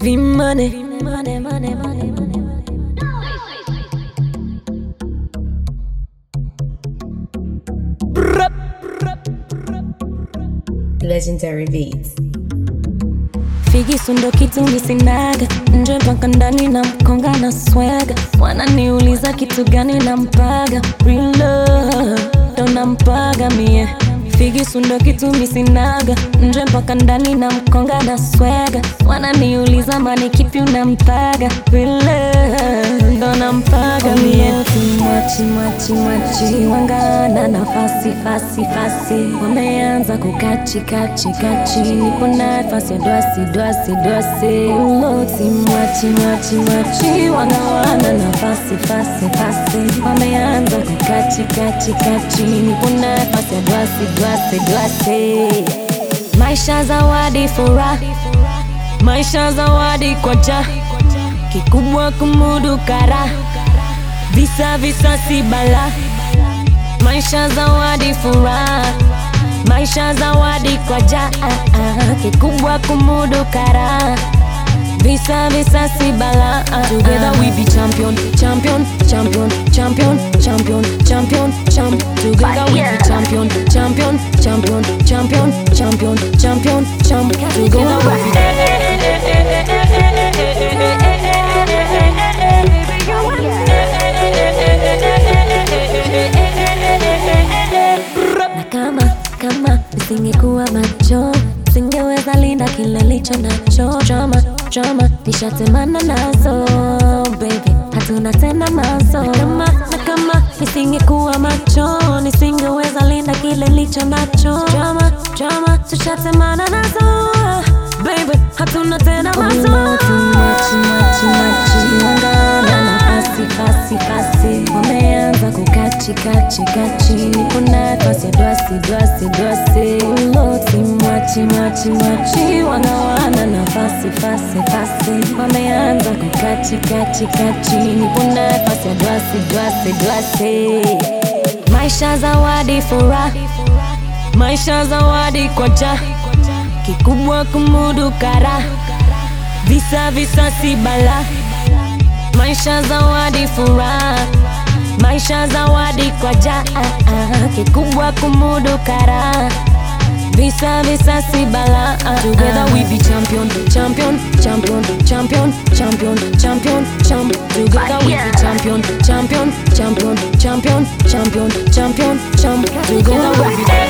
Vimane, vimane, mane, mane, mane. Legendary Beats. Figisu ndo kitu misinaga nje mpaka ndani na mkonga na swaga wananiuliza kitu gani nampaga Real love ndo nampaga mie Figisu ndo kitu misinaga nje mpaka ndani na mkonga na swaga wananiuliza mani kipi unampaga Real love ndo nampaga mie Mwachi mwachi mwachi wangana nafasi fasi fasi wameanza kukachi kachi kachi nipo nafasi ya dwasi dwasi dwasi uloti mwachi mwachi mwachi wanawana nafasi fasi fasi wameanza kukachi kachi kachi nipo nafasi ya dwasi dwasi dwasi maisha zawadi furaha maisha zawadi kwa ja kikubwa kumudu kara visa visa si bala maisha zawadi furaha maisha zawadi kwa ja kikubwa kumudu kara visa visa si bala together we be champion champion champion champion champion champion champ together we be champion champion champion champion champion champion champ together we be na kama kama nisingekuwa macho singeweza linda kile licho nacho chama chama nishatemana nazo baby hatuna tena mazo na kama na kama nisingekuwa macho nisingeweza linda kile licho nacho chama chama tushatemana nazo baby hatuna tena mazo machi machi machi wangana nafasi fasi fasi wameanza kukachi kachi kachi nipo nafasi ya dwasi dwasi dwasi uloti mwachi mwachi mwachi wanawana nafasi fasi fasi wameanza kukachi kachi kachi nipo nafasi ya dwasi dwasi dwasi maisha zawadi furaha maisha zawadi kwa ja kikubwa kumudu kara visa visa si bala maisha zawadi furaha maisha zawadi kwa ja kikubwa kumudu kara visa visa si bala together we be champion champion champion champion champion champion champ together we be champion champion champion champion champion champion champ together we be